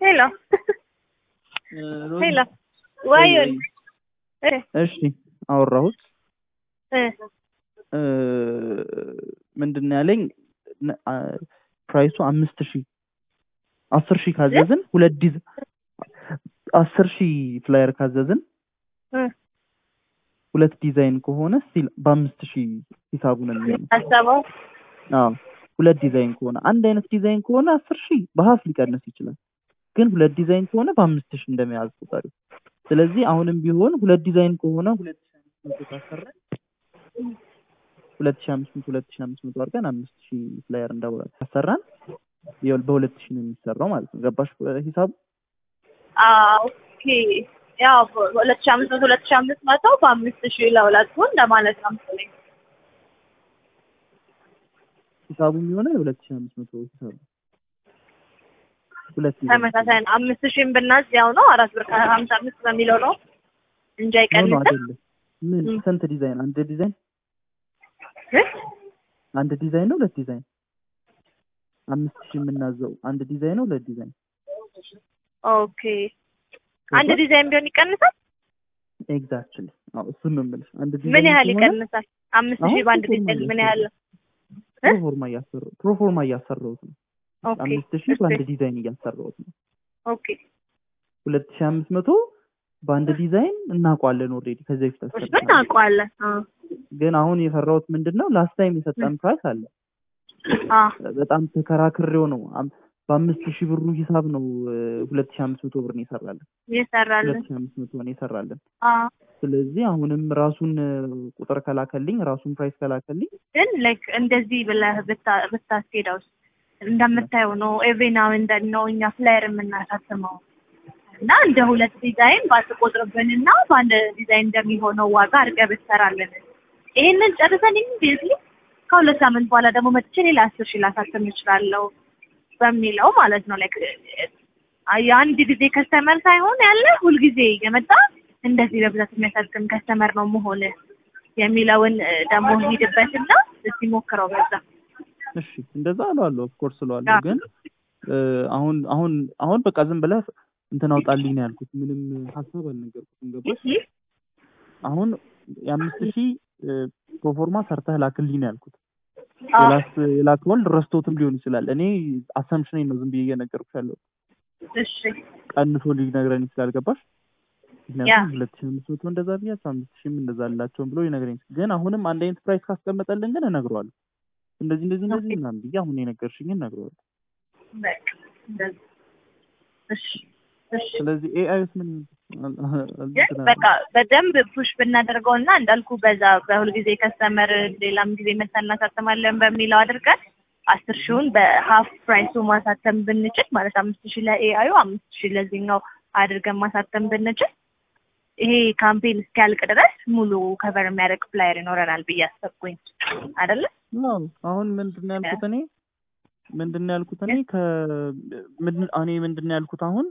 ሄሎ ሮዚ፣ ሄሎ ዋዩን እ እሺ አወራሁት። እ እ ምንድን ነው ያለኝ ነ- አ- ፕራይሱ አምስት ሺህ አስር ሺህ ካዘዝን ሁለት ዲዝ አስር ሺህ ፍላየር ካዘዝን እ ሁለት ዲዛይን ከሆነ ስቲል በአምስት ሺህ ሂሳቡ ነው የሚሆነው። አሰበው አዎ ሁለት ዲዛይን ከሆነ አንድ አይነት ዲዛይን ከሆነ አስር ሺህ በሀፍ ሊቀንስ ይችላል። ግን ሁለት ዲዛይን ከሆነ በአምስት ሺህ እንደመያዝ ቁጠሪው። ስለዚህ አሁንም ቢሆን ሁለት ዲዛይን ከሆነ ሁለት ሺህ አምስት መቶ ካሰራን ሁለት ሺህ አምስት መቶ ሁለት ሺህ አምስት መቶ አድርገን አምስት ሺህ ፍላየር እንዳወራ ካሰራን ይኸውልህ በሁለት ሺህ ነው የሚሰራው ማለት ነው። ገባሽ ሂሳቡ? ኦኬ ያው ሁለት ሺህ አምስት መቶ ሁለት ሺህ አምስት መቶ በአምስት ሺህ ለሁለቱ እንደማለት ነው መሰለኝ። ሂሳቡ የሚሆነው የሁለት ሺህ አምስት መቶ ሂሳቡ ሁለት ዲዛይን ተመሳሳይ ነው። አምስት ሺህም ብናዝ ያው ነው አራት ብር ከሀምሳ አምስት በሚለው ነው እንጂ ኖ ኖ አይቀንስም። አይደለም። ምን ም። ስንት ዲዛይን? አንድ ዲዛይን እ? አንድ ዲዛይን ነው ሁለት ዲዛይን? አምስት ሺህ የምናዘው አንድ ዲዛይን ነው ሁለት ዲዛይን? ኦኬ አንድ ዲዛይን ቢሆን ይቀንሳል። ኤግዛክትሊ አዎ እሱን ነው የምልሽ። አንድ ዲዛይን ምን ያህል ከሆነ ይቀንሳል? አምስት ሺህ አሁን በአንድ ፕሮፎርማ ዲዛይን ምን ያህል ነው? እ? ፕሮፎርማ እያሰራሁ ፕሮፎርማ እያሰራሁት ነው። ኦኬ አምስት ሺህ እሺ። በአንድ ዲዛይን እያሰራሁት ነው። ኦኬ ሁለት ሺህ አምስት መቶ በአንድ ዲዛይን እናውቀዋለን ኦልሬዲ ከዚህ በፊት እሱን አሰርተናል። እናውቀዋለን። አ ግን አሁን የፈራሁት ምንድን ነው ላስት ታይም የሰጠን ፕራይስ አለ አ በጣም ተከራክሬው ነው አም- በአምስት ሺህ ብሩ ሂሳብ ነው ሁለት ሺህ አምስት መቶ ብር ነው የሰራለን ይሰራልን። ሁለት ሺህ አምስት መቶ ነው የሰራለን አ ስለዚህ አሁንም ራሱን እ፣ ቁጥር ከላከልኝ ራሱን ፕራይስ ከላከልኝ ግን ላይክ እንደዚህ ብለህ ብታ- ብታስኬደውስ እንደምታየው ነው። ኤቭሪ ናው ኤንድ ዜን ነው እኛ ፍላየር የምናሳትመው እና እንደ ሁለት ዲዛይን ባትቆጥርብንና በአንድ ዲዛይን እንደሚሆነው ዋጋ አድርገህ ብትሰራልን ይሄንን ጨርሰን ኢሚዲየትሊ ከሁለት ሳምንት በኋላ ደግሞ መጥቼ ሌላ አስር ሺህ ላሳትም እችላለሁ በሚለው ማለት ነው። ላይክ የአንድ ጊዜ ከስተመር ሳይሆን ያለ ሁልጊዜ የመጣ እንደዚህ በብዛት የሚያሳትም ከስተመር ነው መሆን የሚለውን እ፣ ደግሞ ሂድበትና እስቲ ሞክረው በዛ እሺ እንደዛ እለዋለሁ ኦፍኮርስ እለዋለሁ አዎ። ግን እ፣ አሁን አሁን አሁን በቃ ዝም ብለህ እንትን አውጣልኝ ነው ያልኩት ምንም ሀሳብ አልነገርኩትም ገባሽ አሁን የአምስት ሺህ እ፣ ፕሮፎርማ ሰርተህ ላክልኝ ነው ያልኩት አዎ። የላስ የላከውን ረስቶትም ሊሆን ይችላል እኔ አሰምሽኔ ነው ዝም ብዬ እየነገርኩሽ ያለው እሺ ቀንሶ ሊነግረን ይችላል ገባሽ ያ ምክንያቱም ሁለት ሺህ አምስት መቶ እንደዛ ብያቸው አምስት ሺህም እንደዛ አላቸውም ብሎ ሊነግረኝ ይችላል ግን አሁንም አንድ አይነት ፕራይስ ካስቀመጠልን ግን እነግረዋለሁ እንደዚህ እንደዚህ እንደዚህ ምናምን ብዬ አሁን የነገርሽኝን እነግረዋለሁ በቃ እንደዚህ እሺ እሺ ስለዚህ ኤአይስ ምን ይሆን? ግን በቃ በደንብ ፑሽ ብናደርገው እና እንዳልኩ በዛ በሁልጊዜ ከስተመር ሌላም ጊዜ መተን እናሳተማለን በሚለው አድርገን አስር ሺውን በሀፍ ፕራይሱ ማሳተም ብንችል ማለት አምስት ሺህ ለኤአዩ አምስት ሺህ ለዚህኛው አድርገን ማሳተም ብንችል ይሄ ካምፔን እስኪያልቅ ድረስ ሙሉ ከቨር የሚያደርግ ፍላየር ይኖረናል ብዬ አሰብኩኝ አይደለ? አዎ አሁን ምንድን ነው ያልኩት እኔ ምንድን ነው ያልኩት እኔ ከ ምንድን- እኔ ምንድን ነው ያልኩት አሁን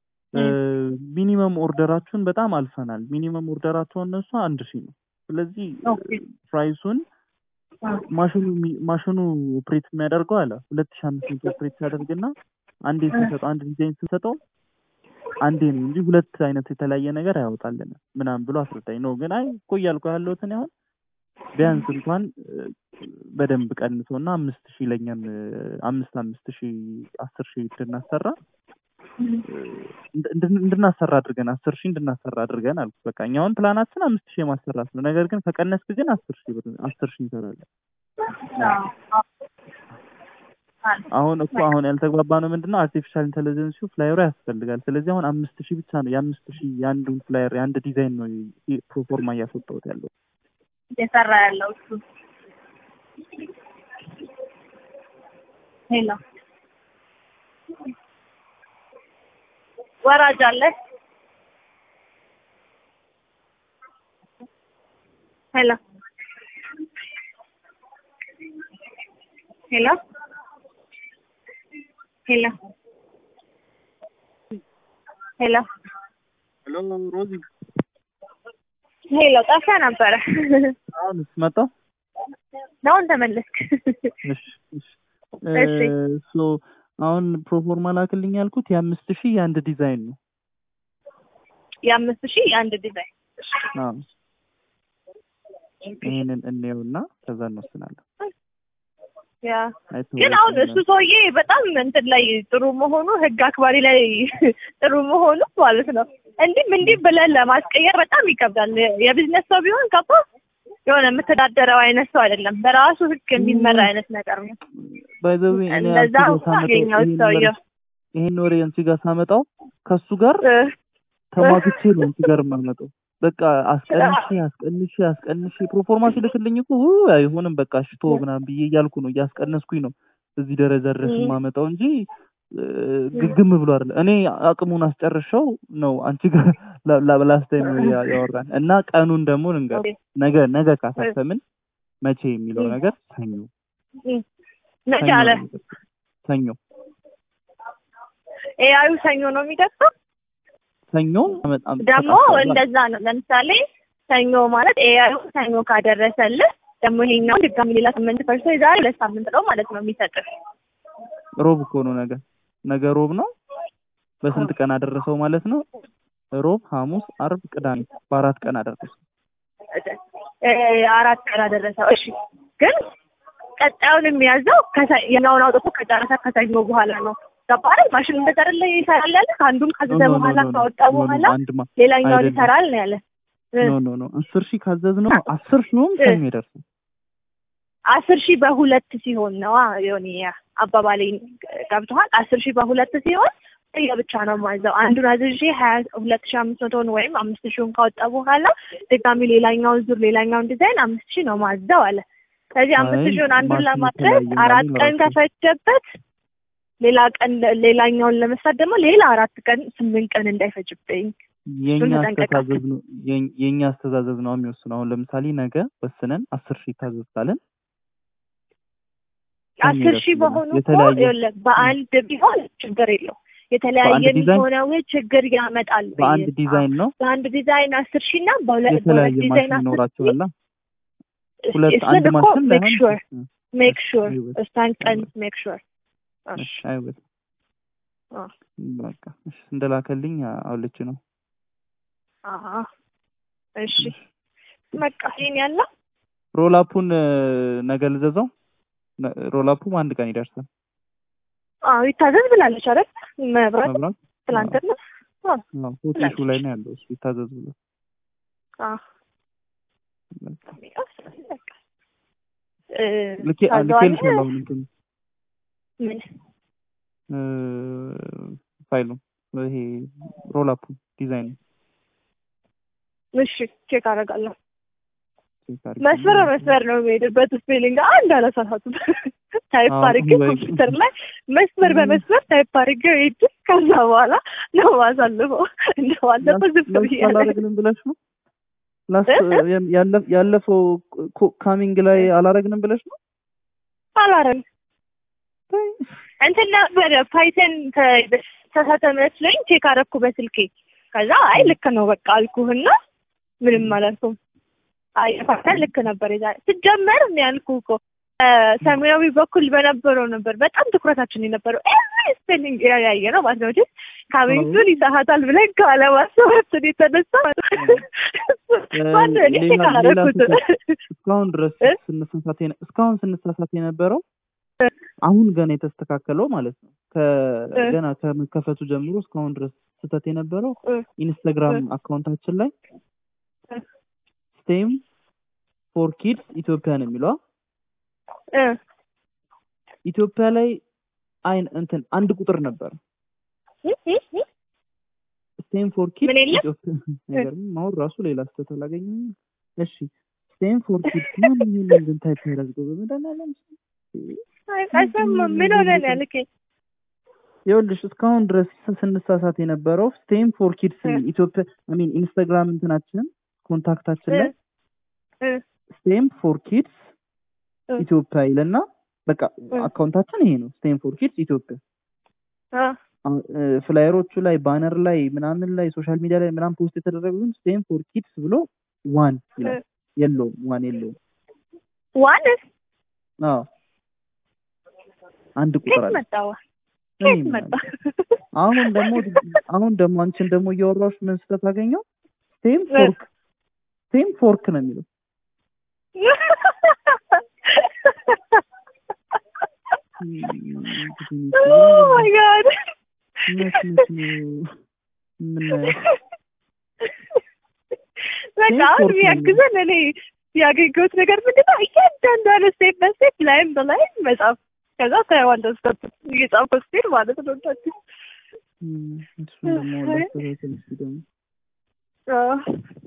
ሚኒመም ኦርደራችሁን በጣም አልፈናል። ሚኒመም ኦርደራቸው እነሱ አንድ ሺህ ነው። ስለዚህ ኦኬ። ፕራይሱን ማሽኑ የሚ- ማሽኑ ኦፕሬት የሚያደርገው አለ ሁለት ሺህ አምስት መቶ ኦፕሬት ሲያደርግና አንዴ ስንሰጠው አንድ ዲዛይን ስንሰጠው አንዴ ነው እንጂ ሁለት አይነት የተለያየ ነገር አያወጣልን ምናምን ብሎ አስረዳኝ ነው። ግን አይ እኮ እያልኩ ያለሁት እኔ አሁን ቢያንስ እንኳን እ፣ በደንብ ቀንሶ እና አምስት ሺህ ለኛም እ፣ አምስት አምስት ሺህ አስር ሺህ እንድናሰራ እ፣ እንድ- እንድናሰራ አድርገን አስር ሺህ እንድናሰራ አድርገን አልኩት። በቃ እኛ አሁን ፕላናችን አምስት ሺህ የማሰራት ነው። ነገር ግን ከቀነስክ ግን አስር ሺህ ብር አስር ሺህ እንሰራለን። አሁን እኮ አሁን ያልተግባባ ነው ምንድን ነው አርቲፊሻል ኢንቴሊጀንሱ ፍላየሩ ያስፈልጋል። ስለዚህ አሁን አምስት ሺህ ብቻ ነው የአምስት ሺህ የአንዱን ፍላየር የአንድ ዲዛይን ነው ይ- ፕሮፎርማ እያስወጣሁት ያለው። እየሰራ ያለው እሱ ሄሎ ወራጅ አለ ሄሎ ሄሎ ሄሎ ሄሎ ሄሎ ሮዚ፣ ሄሎ ጠፍተህ ነበረ አሁንስ መጣሁ። ነው ተመለስክ እሺ እሺ እሺ። ሶ አሁን ፕሮፎርማ ላክልኝ ያልኩት የአምስት ሺህ የአንድ ዲዛይን ነው። የአምስት ሺህ የአንድ ዲዛይን አዎ ይሄንን እንየውና ከዛ እንወስናለን። ያ አይተኸው ግን አሁን እሱ ሰውዬ በጣም እንትን ላይ ጥሩ መሆኑ ህግ አክባሪ ላይ ጥሩ መሆኑ ማለት ነው። እንዲህም እንዲህ ብለን ለማስቀየር በጣም ይከብዳል። የቢዝነስ ሰው ቢሆን ገባ የሆነ የምተዳደረው አይነት ሰው አይደለም። በራሱ ህግ የሚመራ አይነት ነገር ነው። ባይ ዘ ዌይ እኔ እንደዛ አንቺ ጋር እንኳ ሳመጣው አገኘሁት ይሄን ሰውየው። ወሬ- ይሄን ወሬ አንቺ ጋር ሳመጣው ከሱ ጋር እ፣ ተሟግቼ ነው አንቺ ጋር የማመጣው። በቃ አስቀንሼ አስቀንሼ አስቀንሼ ፕሮፎርማ ሲልክልኝ እኮ ው አይሆንም በቃ ሽቶ ምናምን ብዬ እያልኩ ነው እያስቀነስኩኝ ነው እዚህ ደረጃ ድረስ እ። የማመጣው እንጂ እ፣ ግግም ብሎ አይደለ። እኔ አቅሙን አስጨርሸው ነው አንቺ ጋር ላስት ታይም ያወራን እና ቀኑን ደግሞ ልንገር ኦኬ። ነገ ነገ ካሳተምን መቼ የሚለው እ። ነገር ሰኞ እ። መቼ ሰኞ አለ ነው የሚደርሰው። ሰኞ ኤአዩ ሰኞ ነው የሚደርሰው። ሰኞ በጣም ደግሞ ተቃጥሏል። እንደዛ ነው። ለምሳሌ ሰኞ ማለት ኤአዩ ሰኞ ካደረሰልህ ደግሞ ይሄኛው ድጋሚ ሌላ ስምንት ፐርሰንት የዛሬ ሁለት ሳምንት ነው ማለት ነው የሚሰጥህ። ሮብ እኮ ነው ነገ ነገ ሮብ ነው። በስንት ቀን አደረሰው ማለት ነው? ሮብ፣ ሐሙስ፣ አርብ፣ ቅዳሜ በአራት ቀን አደረሰው። እ፣ አራት ቀን አደረሰው። እሺ ግን ቀጣዩን የሚያዘው ከሰ- የኛውን አውጥቶ ከጨረሰ ከሰኞ በኋላ ነው። ገባህ አይደል? ማሽን እንደዛ አይደለ ይሰራል ያለ ከአንዱም ካዘዘ ኖ ኖ በኋላ ኖ ኖ ካወጣ ኖ ኖ በኋላ አንድ ማ ሌላኛውን አይደለም። ይሰራል ነው ያለ። እ፣ ኖ ኖ ኖ አስር ሺህ ካዘዝ ነው አስር ሺውም እ። ሰኞ ይደርሳል። አስር ሺህ በሁለት ሲሆን ነው የሆነ አባባሌ ገብቶሃል? አስር ሺህ በሁለት ሲሆን የብቻ ነው ማዘው። አንዱን አዝዤ ሀያ ሁለት ሺህ አምስት መቶን ወይም አምስት ሺውን ካወጣ በኋላ ድጋሚ ሌላኛውን ዙር ሌላኛውን ዲዛይን አምስት ሺህ ነው ማዘው አለ። ስለዚህ አምስት አይ ሺውን አንዱን ማሽኑ ለማድረግ የተለያየ አራት ነው ቀን ራሱ። ከፈጀበት ሌላ ቀን ሌላኛውን ለመስራት ደግሞ ሌላ አራት ቀን ስምንት ቀን እንዳይፈጅብኝ የኛ እሱን ተጠንቀቅ። አስተዛዘዝ ነው የኝ- የኛ አስተዛዘዝ ነው የሚወስነው። አሁን ለምሳሌ ነገ ወስነን አስር ሺህ ታዘዝ ካለን ሰኞ አስር ሺህ ይደርስልናል። በሆኑ እኮ የተለያየ ይኸውልህ በአንድ ቢሆን ችግር የለው የተለያየ በአንድ ዲዛይን? የሚሆነው ችግር ያመጣል። ብዬ በአንድ ነው። ዲዛይን ነው በአንድ ዲዛይን አስር ሺህ እና በሁለት በሁለት የተለያየ ዲዛይን ማሽን አስር ሺህ ይኖራቸዋል። ሁለት እሱን አንድ እኮ ማሽን ሜክ ላይሆን ሹር ይችላል። ሜክ እሺ፣ ሹር አይወት እሷን ቀን አይወት ሜክ ሹር እሺ አይወት አ በቃ እሺ እንደላከልኝ አውልች ነው እሺ በቃ ይሄን ያለው ሮላፑን ነገ ልዘዘው። ነ- ሮላፑም አንድ ቀን ይደርሳል። አዎ ይታዘዝ ብላለች አይደል? መብራት መብራት ትላንትና አዎ አዎ፣ ሆቴሉ ላይ ነው ያለው። እሱ ይታዘዝ ብሎ አዎ በቃ በቃ እ ልኬ ታዘዋለህ? ልኬልሻለሁ። አሁን እንትን ምን እ ፋይሉ ይሄ ሮላፑ ዲዛይን እሺ ቼክ አደርጋለሁ። ቼክ አድርጊ። መስመር በመስመር ነው የሚሄድበት ስፔሊንግ አንድ አላሳሳቱም። ታይፕ አዎ፣ አድርጌ ወይ- ኮምፒውተር ላይ መስመር በመስመር ታይፕ አድርጌ ሄድ ከዛ በኋላ ነው ማሳልፈው። እንደባለፈው ዝም ላስ ብዬ አላረግንም ብለሽ ነው ላስ እ? ያለ- ያለፈው ካሚንግ ላይ አላረግንም ብለሽ ነው አላረም እንትን ነበረ ፓይተን ተሳተ መስሎኝ ቼክ አደረኩ በስልኬ። ከዛ አይ ልክ ነው በቃ አልኩህና ምንም አላልኩም። አይ ፓይተን ልክ ነበር የዛሬ ስጀመር ነው ያልኩህ እኮ እ፣ ሰማያዊ በኩል በነበረው ነበር በጣም ትኩረታችን የነበረው ኤቭሪ ስፔሊንግ ያየ ነው ማለት ነው። ግን ካሚንግን ይሳሳታል ብለን ካለማሰባችን የተነሳ ማነው እኔ ቼክ ሌላ- ሌላ አላደረኩትም። እስካሁን ድረስ እ? ስንሳሳት የነ- እስካሁን ስንሳሳት የነበረው አሁን ገና የተስተካከለው ማለት ነው። ከ- እ? ገና ከመከፈቱ ጀምሮ እስካሁን ድረስ ስህተት የነበረው እ፣ ኢንስታግራም እ? አካውንታችን ላይ እ? ስቴም ፎር ኪድስ ኢትዮጵያ ነው የሚለዋ እ፣ ኢትዮጵያ ላይ አይን እንትን አንድ ቁጥር ነበር እ፣ እ፣ እ። ስቴም ፎር ኪድስ ምን የለም? ኢትዮጵያ ነገር አሁን ራሱ ሌላ ስህተት አላገኘም። እሺ ስቴም ፎር ኪድስ ማን ይሄንን ግን ታይፕ ያደርገው በመድኃኒዓለም አይ፣ አይሰማም። ምን ሆነ ነው ያልከኝ? ይኸውልሽ እስካሁን ድረስ ስንሳሳት የነበረው ስቴም ፎር ኪድስ እ። ኢትዮጵያ አይ ሚን ኢንስታግራም እንትናችንን ኮንታክታችን ላይ እ፣ ስቴም ፎር ኪድስ እ። ኢትዮጵያ ይለና በቃ እ። አካውንታችን ይሄ ነው ስቴም ፎር ኪድስ ኢትዮጵያ አ፣ አሁን፣ እ፣ ፍላየሮቹ ላይ ባነር ላይ ምናምን ላይ ሶሻል ሚዲያ ላይ ምናምን ፖስት የተደረገው ግን ስቴም ፎር ኪድስ ብሎ ዋን ይላል የለውም ዋን የለውም ዋን አዎ አንድ ቁጥር ከየት አለ መጣዋ? እኔ ከየት ምን መጣ? አሁን ደግሞ አሁን ደግሞ አንቺን ደግሞ እያወራሁሽ ምን ስህተት አገኘው? ሴም ፎርክ ሴም ፎርክ ነው የሚለው Oh my God. መች መች ነው የምናየው? በቃ አሁን ፎርክ ነው የሚያግዘን እኔ ያገኘሁት ነገር ምንድን ነው? እያንዳንዷን ስቴፕ በስቴፕ ላይም በላይም መጻፍ ከዛ ታይዋለህ ስቴፕ እየጻፍኩ ስትሄድ ማለት ነው። እንደዚህ እም፣ እሱን ደግሞ ላስተካክል እስኪ ደግሞ አዎ።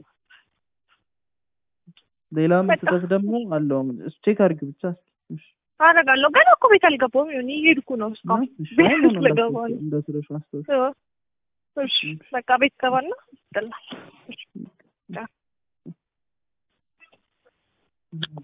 ሌላም በቃ። ስህተት ደግሞ አለው። እሱ ቼክ አድርጊው ብቻ እስኪ። እሺ። አደርጋለሁ ገና እኮ ቤት አልገባሁም። ይሁን እየሄድኩ ነው እስካሁን እሺ። ቤት አይ ኖ ኖ ልገባ ነው። እንዳትረሺ- እንዳትረሺው አስታውሽ። አዎ። እሺ በቃ ቤት ገባና ይጥላል።